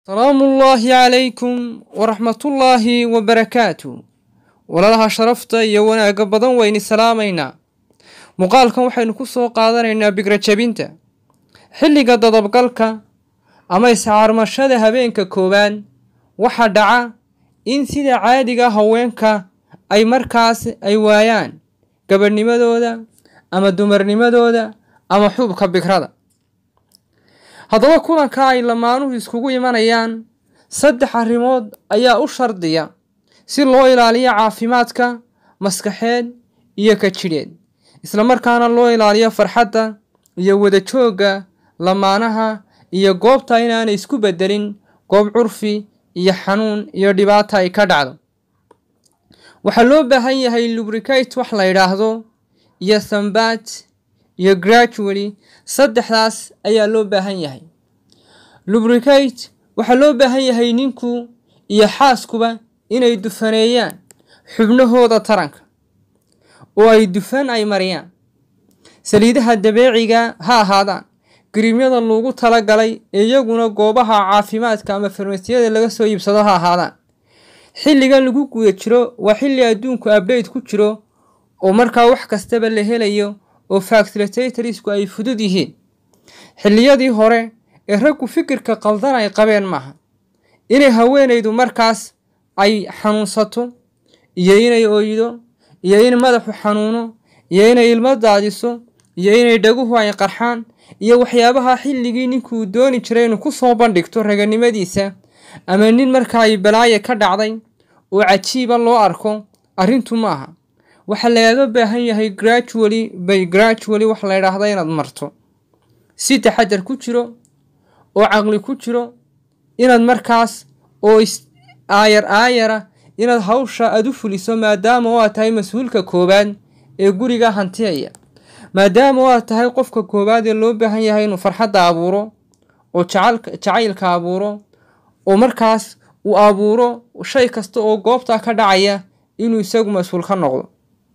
salaamu ullaahi calaykum waraxmatullaahi wabarakaatu walaalaha sharafta iyo wanaagga badan wayni salaamaynaa muuqaalkan waxaynu ku soo qaadanaynaa bigra jabinta xilliga dadabgalka ama iscaarmashada habeenka koowaad waxaa dhaca in sida caadiga haweenka ay markaas ay waayaan gabadhnimadooda ama dumarnimadooda ama xubka bigrada haddaba kulanka ay lamaanuhu iskugu imanayaan saddex arrimood ayaa u shardiya si loo ilaaliyo caafimaadka maskaxeed iyo ka jidheed islamarkaana loo ilaaliyo farxadda iyo wadajoogga lamaanaha iyo goobta inaanay isku beddelin goob curfi iyo xanuun iyo dhibaata ay ka dhacdo waxaa loo baahan yahay lubricate wax la yidhaahdo iyo sambat iyo gradually saddexdaas ayaa loo baahan yahay lubricate waxaa loo baahan yahay ninku iyo xaaskuba inay dufaneeyaan xubnahooda taranka oo ay dufan ay mariyaan saliidaha dabeeciga ha ahaadaan gariimyada loogu talagalay ee iyaguna goobaha caafimaadka ama farmasiyada laga soo iibsado ha ahaadaan xilligan lagu guda jiro waa xilli adduunku abdate ku jiro oo markaa wax kastaba la helayo oo facilitatorsku ay fudud yihiin xilliyadii hore ee raggu fikirka qaldan ay qabeen maaha inay haweenaydu markaas ay xanuunsato iyo inay ooydo iyo in madaxu xanuuno iyo inay ilmo daadiso iyo inay dhaguhu ay qarxaan iyo waxyaabaha xilligii ninkuu dooni jiray inuu ku soo bandhigto raganimadiisa ama nin markaa ay balaaye ka dhacday oo cajiiba loo arko arrintu ma aha waxaa lagaga baahan yahay gradually by gradually wax la ydhaahda inaad marto si taxadar ku jiro oo caqli ku jiro inaad markaas oo aayar aayara inaad hawsha aad u fuliso maadaama oo aad tahay mas-uulka koowaad ee guriga hantiyaya maadaama oo aad tahay qofka koowaad ee loo baahan yahay inuu farxadda abuuro oo jacaylka abuuro oo markaas uu abuuro shay kasta oo goobtaa ka dhacaya inuu isagu mas-uul ka noqdo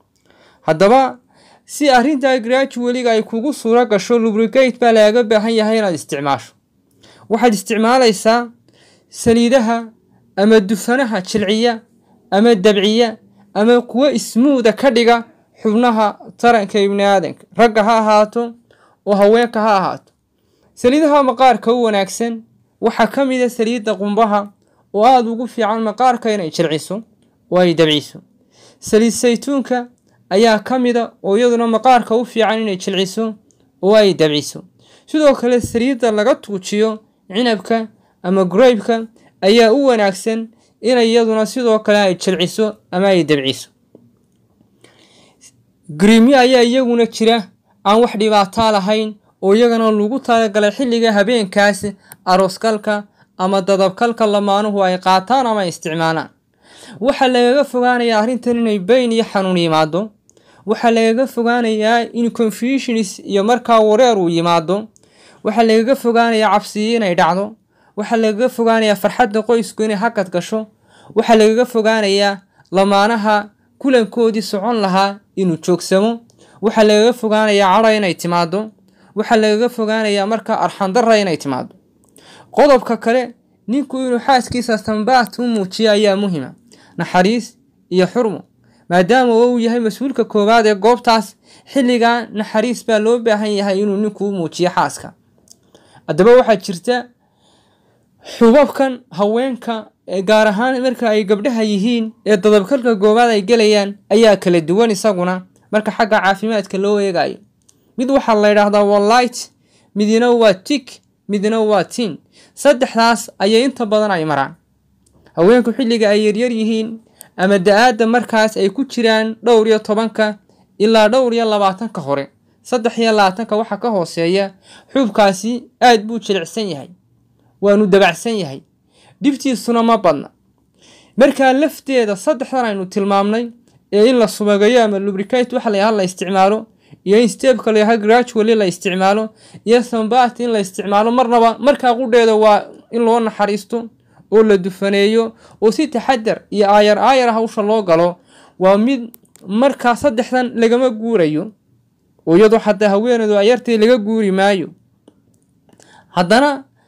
haddaba si arrintaa gradualiga ay kugu suuro gasho lubricate baa lagaga baahan yahay inaad isticmaasho waxaad isticmaalaysaa saliidaha ama dufanaha jilciya ama dabciya ama kuwo ismuuda ka dhiga xubnaha taranka ibni aadanka ragga ha ahaato oo haweenka ha ahaato saliidaha maqaarka u wanaagsan waxaa ka mid a saliidda qumbaha oo aada ugu fiican maqaarka inay jilciso oo ay dabciso saliid saytuunka ayaa ka mida oo iyaduna maqaarka u fiican inay jilciso oo ay dabciso sidoo kale saliidda laga tuujiyo cinabka ama graybka ayaa u wanaagsan inay iyaduna sidoo kale ay jilciso ama ay dabciso gariimyo ayaa iyaguna jira aan wax dhibaataa lahayn oo iyagana lagu talagalay xilliga habeenkaas arooskalka ama dadabkalka lamaanuhu ay qaataan ama ay isticmaalaan waxaa lagaga fogaanayaa arrintan inay bayn iyo xanuun yimaado waxaa lagaga fogaanayaa in confusionis iyo markaa wareer uu yimaado waxaa lagaga fogaanayaa cabsiyo inay dhacdo waxaa lagaga fogaanayaa farxadda qoysku inay hakad gasho waxaa lagaga fogaanayaa lamaanaha kulankoodii socon lahaa inuu joogsamo waxaa lagaga fogaanayaa cadha inay timaado waxaa lagaga fogaanayaa markaa arxandarra inay timaado qodobka kale ninku inuu xaaskiisa sambaat u muujiyo ayaa muhima naxariis iyo xurmo maadaama uu yahay mas-uulka koowaad ee goobtaas xilligaa naxariis baa loo baahan yahay inuu ninku u muujiyo xaaska haddaba waxaa jirta xubabkan haweenka gaar ahaan marka ay gabdhaha yihiin ee dadabkalka goobaad ay gelayaan ayaa kala duwan isaguna marka xagga caafimaadka loo eegayo mid waxaa la ydhaahdaa waa light midna waa tik midna waa tin saddexdaas ayay inta badan ay maraan haweenku xilliga ay yaryar yihiin ama da-aadda markaas ay ku jiraan dhowr iyo tobanka ilaa dhowr iyo labaatanka hore saddex iyo labaatanka waxaa ka hooseeya xuubkaasi aad buu jilicsan yahay waanu dabacsan yahay dhibtiisuna ma badna markaa lafteeda saddexdan aynu tilmaamnay ee in la subagayo ama lubricate waxa layaha la isticmaalo iyo in stebka layaha gradually la isticmaalo iyo sambat in la isticmaalo marnaba markaa qudheeda waa in loo naxariisto oo la dufaneeyo oo si taxadar iyo aayar aayar hawsha loo galo waa mid markaa saddexdan lagama guurayo oo iyadoo xataa haweeneedu ayartii laga guuri maayo haddana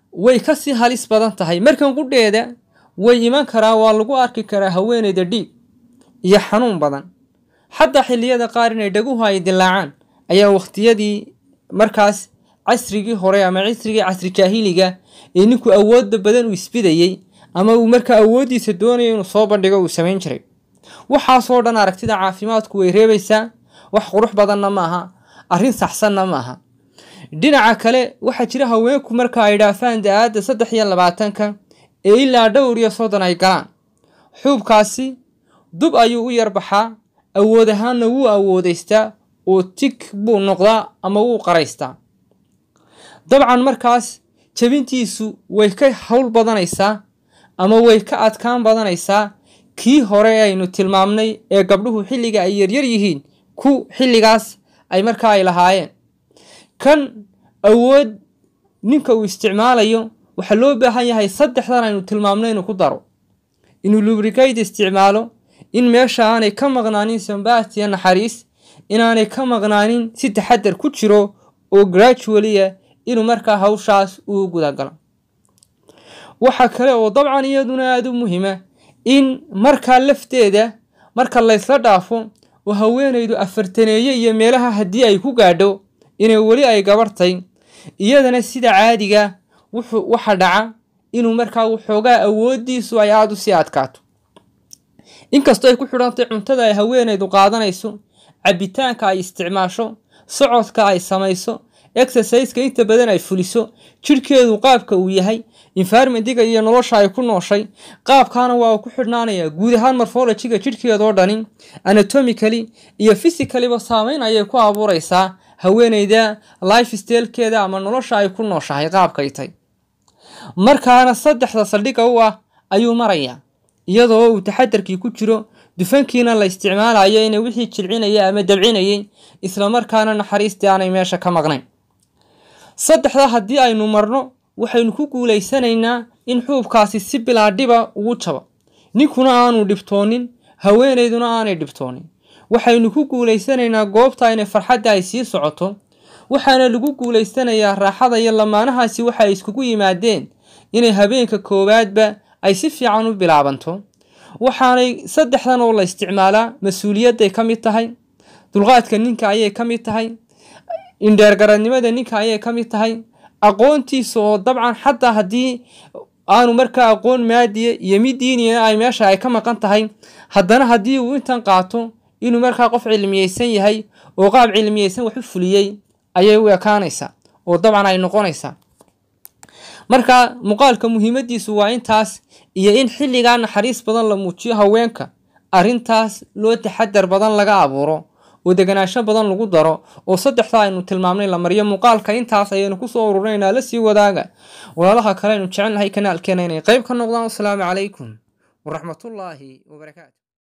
way kasii halis badan tahay markan qudheeda way iman karaa waa lagu arki karaa haweeneyda dhiig iyo xanuun badan xataa xilliyada qaar inay dhaguhu ay dilaacaan ayaa wakhtiyadii markaas casrigii hore ama casrigii casri jaahiliga ee ninku awoodda badan uu isbidayey ama uu markaa awooddiisa doonayo inuu soo bandhigo uu samayn jiray waxaasoo dhan aragtida caafimaadku way reebaysaa wax qurux badanna ma aha arrin saxsanna ma aha dhinaca kale waxaa jira haweenku marka ay dhaafaan da-aadda saddex iyo labaatanka ee ilaa dhowr iyo soddon ay galaan xuubkaasi dub ayuu u yarbaxaa awood ahaanna wuu awoodaystaa oo tig buu noqdaa ama wuu qaraystaa dabcan markaas jabintiisu way ka howl badanaysaa ama way ka adkaan badanaysaa kii hore aynu tilmaamnay ee gabdhuhu xilliga ay yaryar yihiin ku xilligaas ay markaa ay lahaayeen kan awood ninka uu isticmaalayo waxaa loo baahan yahay saddexdan aynu tilmaamno inuu ku daro inuu lubricate isticmaalo in meesha aanay ka maqnaanin sambatiya naxariis inaanay ka maqnaanin si taxadar ku jiro oo gradualiya inuu markaa hawshaas uu gudagalo waxaa kale oo dabcan iyaduna aada u muhiima in markaa lafteeda marka laysla dhaafo oo haweenaydu afartaneeye iyo meelaha haddii ay ku gaadho inay weli ay gabartay iyadana sida caadiga wuxuu waxa dhaca inuu markaa waxoogaa awooddiisu ay aada u sii adkaato inkastoo ay ku xidhantay cuntada ay haweenaydu qaadanayso cabitaanka ay isticmaasho socodka ay samayso exerciseka inta badan ay fuliso jidhkeedu qaabka uu yahay environmentiga iyo nolosha ay ku nooshay qaabkaana waa uu ku xidhnaanayaa guud ahaan morphologiga jidhkeedoo dhani anatomically iyo physicaliba saameyn ayay ku abuureysaa haweeneyda life stylekeeda ama nolosha ay ku nooshahay qaabkay tay markaana saddexda saldhigga u ah ayuu marayaa iyadoo uu taxadarkii ku jiro dufankiina la isticmaalayo inay wixii jilcinaya ama dabcinayay islamarkaana naxariistii aanay meesha ka maqnayn saddexda haddii aynu marno waxaynu ku guulaysanaynaa in xuubkaasi si bilaadhiba ugu jabo ninkuna aanu dhibtoonin haweenayduna aanay dhibtoonin waxaynu ku guulaysanaynaa goobta inay farxadda ay sii socoto waxaana lagu guulaysanayaa raaxada iyo lamaanahaasi waxa ay iskugu yimaadeen inay habeenka koowaadba ay si fiican u bilaabanto waxaanay saddexdan oo la isticmaalaa mas-uuliyadday ka mid tahay dulqaadka ninka ayay ka mid tahay indheergaradnimada ninka ayay ka mid tahay aqoontiisa oo dabcan xataa haddii aanu markaa aqoon maadiya iyo mid diiniya ay meesha ay ka maqan tahay haddana haddii uu intan qaato inuu markaa qof cilmiyeysan yahay oo qaab cilmiyeysan wax u fuliyey ayay u ekaanaysaa oo dabcan ay noqonaysaa marka muuqaalka muhiimadiisu waa intaas iyo in xilligaa naxariis badan la muujiyo haweenka arrintaas loo taxadar badan laga abuuro oo deganaansho badan lagu daro oo saddexda aynu tilmaamnay la mariyo muuqaalka intaas ayaynu kusoo ururinaynaa la sii wadaaga walaalaha kale aynu jecelnahay kanaalkeena inay qayb ka noqdaan wasalaamu calaykum waraxmatullaahi wabarakaatu